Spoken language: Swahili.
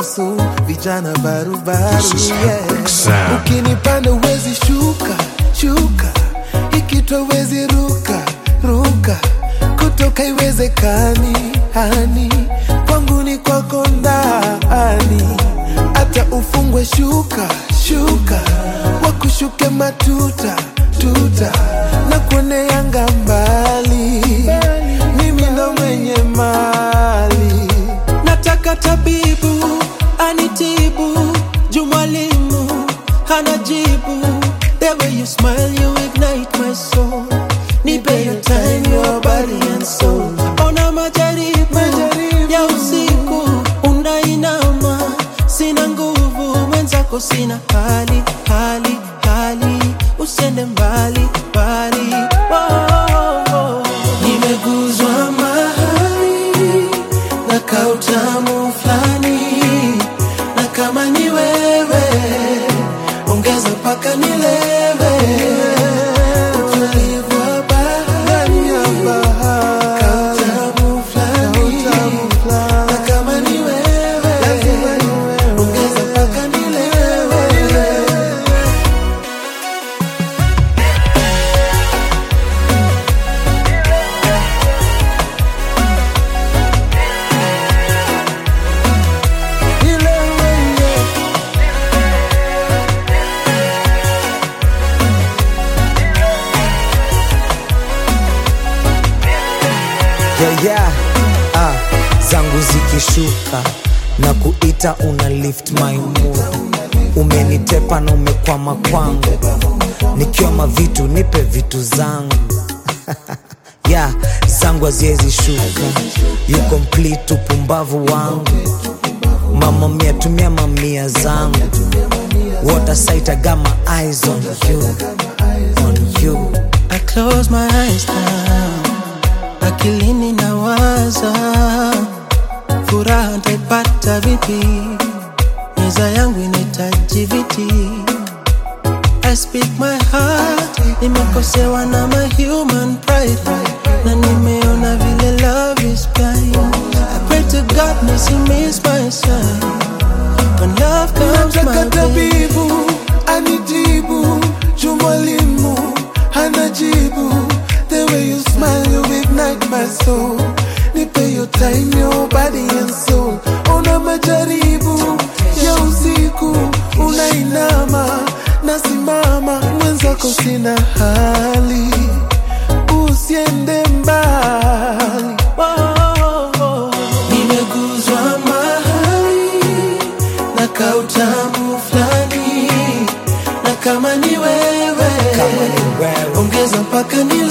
hasu vijana barubaru This is yeah. Epic Sound. ukinipanda uwezi shuka shuka ikitwa uwezi ruka ruka kutoka iwezekani hani kwangu ni kwako ndani hata ufungwe shuka shuka wakushuke matuta tuta na kuoneanga mbali mimi ndo mwenye mali nataka tabibu anitibu juu mwalimu hana jibu the way you smile you ignite my soul nipe your time your body and soul ona majaribu Majaribu. ya usiku unainama sina nguvu mwenzako sina hali hali hali usiende mbali mbali oh, oh, oh. nimeguzwa mahali na kautamu fulani na kama ni wewe ongeza mpaka nilewe utulivu wa bahari kautamu fulani na kama ni wewe ongeza mpaka nilewe yeah, yeah. Ah, zangu zikishuka na kuita una lift my mood umenitepa na umekwama kwangu nikioma vitu nipe vitu zangu yeah, zangu haziwezi shuka you complete upumbavu wangu mama mia tumia mamia zangu water sight I got my eyes on you on you I close my eyes now, akilini nawaza, furaha ntaipata vipi? Meza yangu inahitaji viti. I speak my heart, nimekosewa na my human pride, na nimeona vile love is blind. I pray to God nisi my sign. When love comes nataka my way, tabibu anitibu juu mwalimu hana jibu the way you smile you ignite my soul nipe your time your body and soul ona majaribu ya usiku unainama nasimama mwenzako sina hali usiende mbali nimeguzwa mahali na kautamu fulani na kama ni wewe kama ni wewe ongeza mpaka ni